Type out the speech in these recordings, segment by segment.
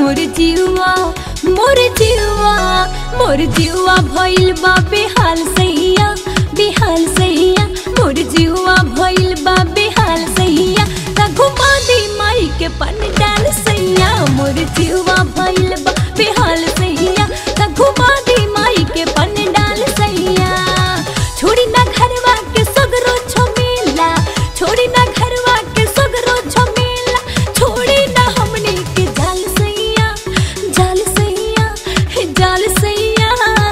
मोर जीवा मोर जीवा मोर जीवा भइल बा बेहाल सैया बेहाल सैया मोर जीवा भइल बा बेहाल सैया त घुमा दी माई के पन डाल सैया मोर जीवा भइल बा बेहाल सैया त घुमा दी माई के पन डाल सैया छोड़ी ना घरवा के सगरो झमेला छोड़ी ना घरवा के सगरो झमेला छोड़ी ना हमनी के जाल सैया जाल सैया हे जाल सैया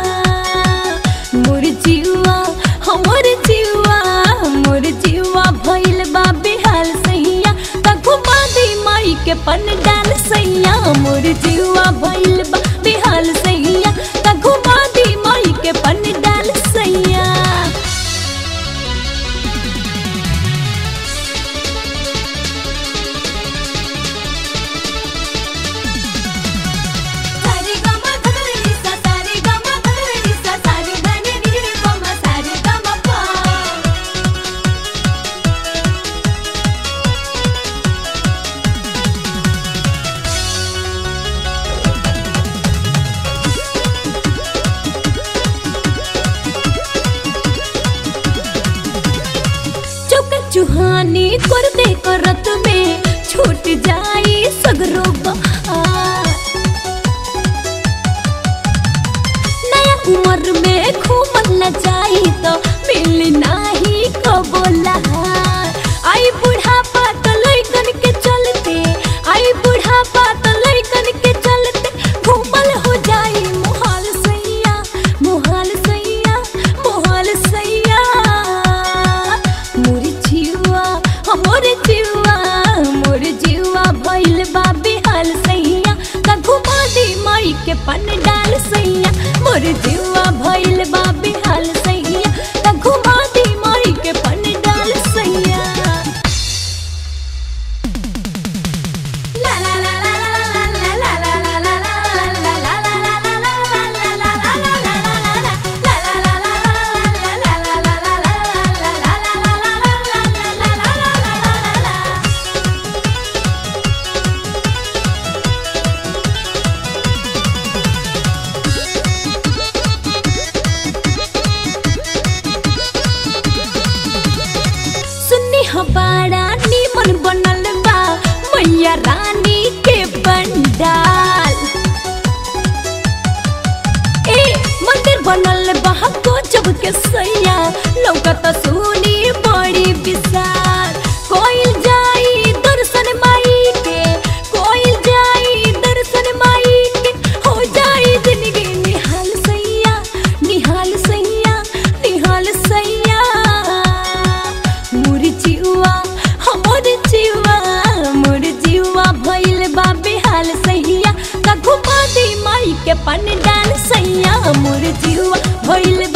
मोर जीवा हमर जीवा मोर जीवा भइल बा बेहाल सैया त घुमा दी माई के पन डाल सैया मोर जीवा भइल बा बेहाल सैया त घुमा दी माई के पन डाल सैया सारे गमा धगरी सा सारे गमा धगरी सा सारे धनी नी रे गमा सारे गमा पा चौक चुहानी कर दे करत में छूट जाई सगरो बहार नया उम्र में घूमल न जाई तो मिल नाही कबो लहार आई बुढ़ापा तो लइकन के चलते आई बुढ़ापा तो लइकन के चलते घूमल हो जाई मोहाल सैया मोहाल सैया मोहाल सैया मोर जीवा हमर जीवा मोर जीवा भइल बा बेहाल सैया त घुमा दे माई के पन डाल सैया मोर जीवा भइल बा बेहाल सैया त घुमा दे माई के पन डाल सैया ला ला ला ला ला ला ला ला ला ला ला ला ला ला ला सुन्नी हबाड़ा नीमन बनल बा मैया रानी के पंडाल ए मंदिर बनल बा गजब के सैया लौकत सुनी बड़ी विशाल कोइल जाई दर्शन माई के कोइल जाई दर्शन माई के हो जाई जिंदगी निहाल सैया निहाल सैया निहाल सैया मोर जीवा हमर जीवा मोर जीवा भइल बा बेहाल सैया का घुमा दे माई के पन डाल सैया मोर जीवा भइल